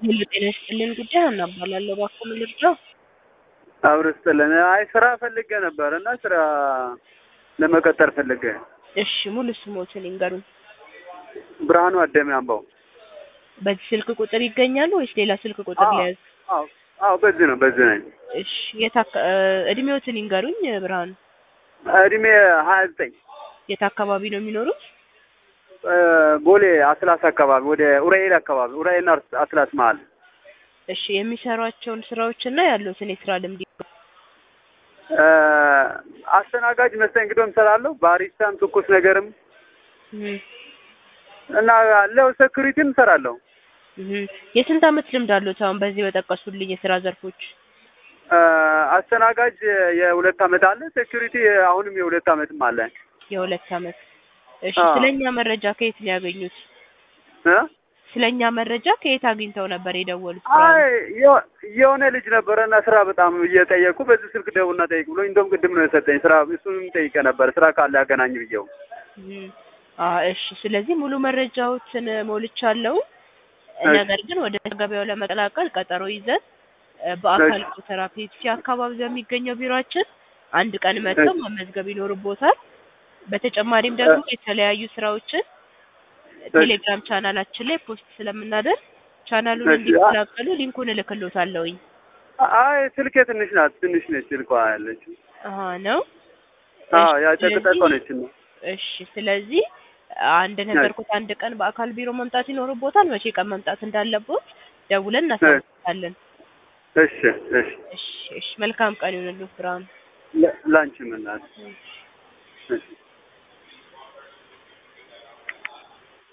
ሄሎ ጤና ይስጥልኝ ጉዳይ እናባላለሁ እባክዎ ምን ልርዳው? አብሮ ስጥልን። አይ ስራ ፈልጌ ነበር እና ስራ ለመቀጠር ፈልጌ። እሺ ሙሉ ስሞትን ይንገሩን። ብርሃኑ አደም አምባው። በዚህ ስልክ ቁጥር ይገኛሉ ወይስ ሌላ ስልክ ቁጥር አዎ፣ ሊያዝ? አዎ፣ አዎ፣ በዚህ ነው በዚህ ነኝ። እሺ የት አካ- እ እድሜዎትን ይንገሩኝ ብርሃኑ። እድሜ ሀያ ዘጠኝ የት አካባቢ ነው የሚኖሩት? ቦሌ አስላስ አካባቢ ወደ ኡራኤል አካባቢ ኡራኤልና አስላስ መሀል። እሺ የሚሰሯቸውን ስራዎችና ያሉትን የስራ ልምድ ይንገሩኝ። እ አስተናጋጅ መስተንግዶም እሰራለሁ፣ ባሪስታም ትኩስ ነገርም እህ እና ለው ሴኩሪቲም እሰራለሁ። እህ የስንት አመት ልምድ አሉት አሁን በዚህ በጠቀሱልኝ የስራ ዘርፎች? እ አስተናጋጅ የሁለት አመት አለ፣ ሴኩሪቲ አሁንም የሁለት አመትም አለ። የሁለት አመት። እሺ አዎ። ስለኛ መረጃ ከየት ነው ያገኙት? እ ስለኛ መረጃ ከየት አግኝተው ነበር የደወሉት? አይ የሆ- የሆነ ልጅ ነበረና ስራ በጣም እየጠየቁ በዚህ ስልክ ደውልና ጠይቅ ብሎ እንደውም ቅድም ነው የሰጠኝ ስራ እሱንም ጠይቄ ነበር ስራ ካለ ያገናኝ ብዬው። እም፣ አ እሺ ስለዚህ ሙሉ መረጃዎችን ሞልቻለሁ። እሺ። ነገር ግን ወደ ገበያው ለመቀላቀል ቀጠሮ ይዘን እ በአካል ቁጥር ፔፕሲ አካባቢ በሚገኘው ቢሮአችን አንድ ቀን መጥተው መመዝገብ ይኖርቦታል። በተጨማሪም ደግሞ የተለያዩ ስራዎችን ቴሌግራም ቻናላችን ላይ ፖስት ስለምናደርግ ቻናሉን እሺ። እንዲቀላቀሉ ሊንኩን እልክሎታለሁኝ። አይ ስልኬ ትንሽ ናት ትንሽ ነች ስልኳ ያለች። አሀ ነው። አዎ እሺ፣ ያጨቅጠቀ ስለዚህ- ነች ነው። እሺ ስለዚህ አንድ ነገርኩት አንድ ቀን በአካል ቢሮ መምጣት ይኖርቦታል። መቼ ቀን መምጣት እንዳለቦት ደውለን እናሳውቃለን። እሺ እሺ እሺ እሺ መልካም ቀን ይሁንልዎት ብርሃኑ። ለ- ላንቺም እናት እሺ